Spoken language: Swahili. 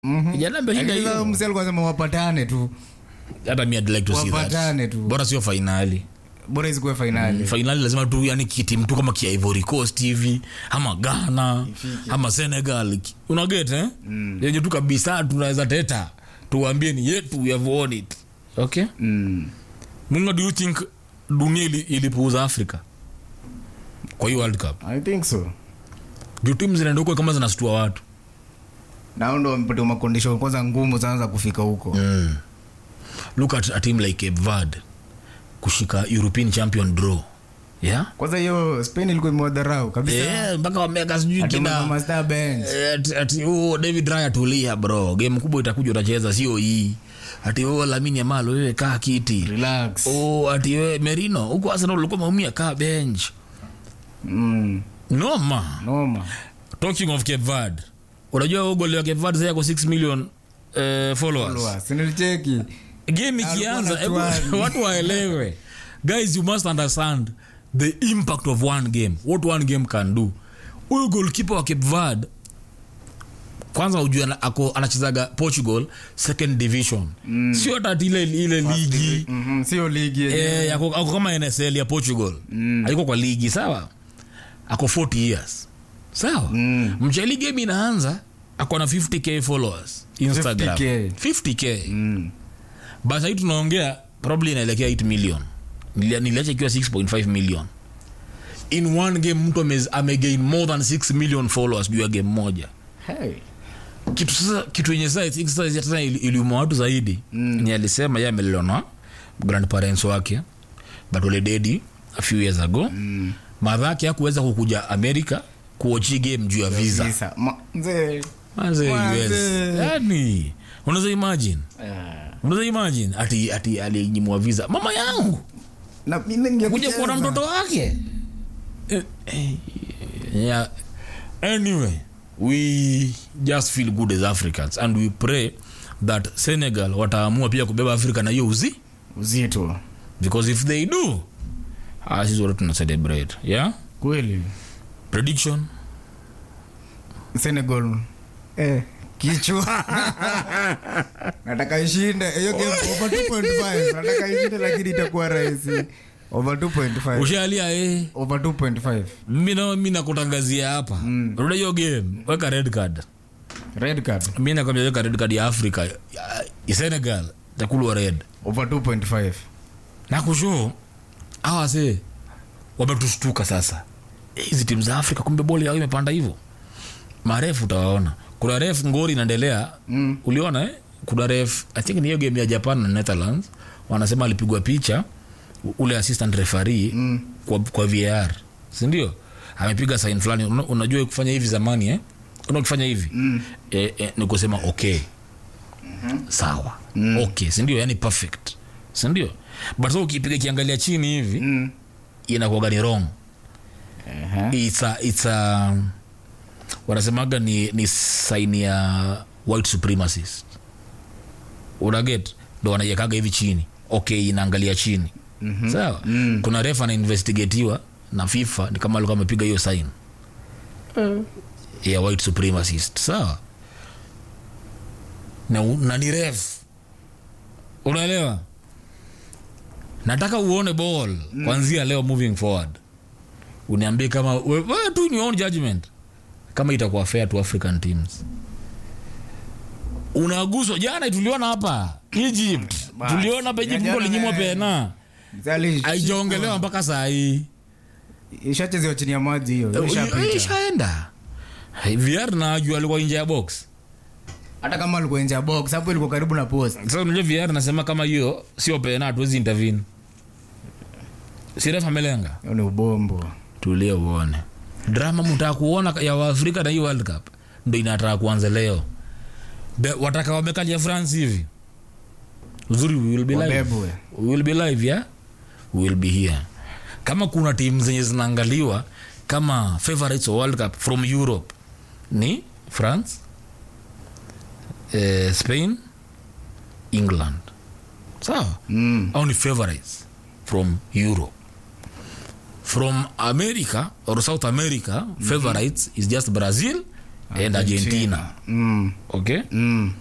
Kijana ameshinda Lakini sasa hiyo. msee alikuwa anasema wapatane tu hata mi I'd like to see that. Wapatane tu. bora sio fainali bora isikuwe fainali fainali lazima tu yani kitim tu kama kia Ivory Coast hivi ama Ghana ama Senegal unaget eh? yenye tu kabisa tunaweza teta tuwaambie ni yetu we have won it okay mm. munga do you think dunia ili- ilipuuza Afrika kwa hiyo World Cup i think so juu timu zinaenda huko kama zinastua watu nao ndo wamepatia makondisho kwanza ngumu sana za kufika huko mm. look at a team like Cape Verde kushika European champion draw yeah kwanza hiyo spain ilikuwa imewadharau kabisa yeah mpaka wameka sijui Ati kina Mama Star bench Eh, ati- ati oh, david raya tulia bro game kubwa itakuja utacheza sio hii ati oh, lamini yamal wewe kaa kiti relax oh, ati wewe merino huko arsenal ulikuwa maumia kaa bench mm. noma noma talking of cape verde unajua huo goli wa cape verde sasa yako 6 million eh, followers Followers. Sinilicheki game ikianza Alikuwa hebu- na watu waelewe guys you must understand the impact of one game what one game can do huyu goalkeeper wa cape verde kwanza ujue ana- ako anachezaga portugal second division mm. sio hata ile ile ligi Mhm, sio ligi yenyewe. eh, ako, ako kama nsl ya portugal mm. aliko kwa ligi sawa ako 40 years sawa Mm. mcheli game inaanza ako na 50k followers instagram 50K. 50k Mm. basi hii tunaongea probably inaelekea 8 million Nilia- niliacha ikiwa 6.5 million in one game mtu ame- amegain more than 6 million followers juu ya game moja Hey. kitu sasa kitu yenye sasa I think sasa tena ili- iliuma watu zaidi mm. ni alisema ye amelelewa na grandparents wake but wale dedi a few years ago mm. madha yake hakuweza kukuja america kuochi game juu ya visa Visa. Ma- mzee. Manze Manze. US. yani unaweza imagine Ah. unaweza imagine ati ati alinyimwa visa mama yangu Na mimi ningekucheza. kuja kuona mtoto wake Eh, eh, yeah. anyway we just feel good as africans and we pray that senegal wataamua pia kubeba afrika na hiyo uzi uzito because if they do ah, sisi wote tuna celebrate yeah kweli prediction senegal eh, kichwa nataka ishinde hiyo game over 2.5 nataka ishinde lakini itakuwa rahisi over 2.5 ushalia eh over 2.5 mi na- mi nakutangazia hapa mm. ruda hiyo game weka red card red card mi nakwambia weka red card ya africa ya, ya senegal takulwa red over 2.5 nakusho awa se wametushtuka sasa hizi timu za afrika kumbe boli yao imepanda hivyo marefu utawaona kuna ref ngori inaendelea mm. uliona eh? kuna ref i think ni hiyo game ya japan na netherlands wanasema alipigwa picha u- ule assistant referee mm. kwa, kwa var sindio amepiga sign fulani Una- unajua kufanya hivi zamani eh? una ukifanya hivi mm. eh, eh, ni kusema okay mm-hmm. sawa mm. okay sindio yani perfect sindio but so ukipiga kiangalia chini hivi mm. inakuwaga ni wrong Ehe. it's a, it's a, wanasemaga ni, ni saini ya white supremacist unaget ndo wanaiekaga hivi chini okay inaangalia chini mm-hmm. sawa mm. kuna ref anainvestigatiwa na fifa ni kama alikuwa amepiga hiyo sign ya white supremacist sawa na, u- na ni ref unaelewa nataka uone ball mm. kwanzia leo moving forward uniambie kama we, we, tu in your own judgment kama itakuwa fair to african teams unaguswa jana tuliona hapa egypt Bas. tuliona hapa egypt Ya mtu jana alinyimwa na- pena Zali- aijaongelewa mpaka saa hii ishachezewa chini ya maji hiyo Eh, ishapita ishaenda vr najua alikuwa nje ya box hata kama alikuwa nje ya box hapo ilikuwa karibu na post sasa unajua vr nasema kama hiyo sio pena hatuwezi intervene siref amelenga hiyo ni ubombo tulie uone drama mtaka kuona ya waafrika na hii world cup ndo inataka kuanza leo Be, wataka wamekalia france hivi uzuri we will be live wabebwe we will be live yeah we will be here kama kuna timu zenye zinaangaliwa kama favorites wa world cup from europe ni france eh, spain england sawa mm. au ni favorites from europe from america or south america favorites is just brazil and argentina mm. okay Mm.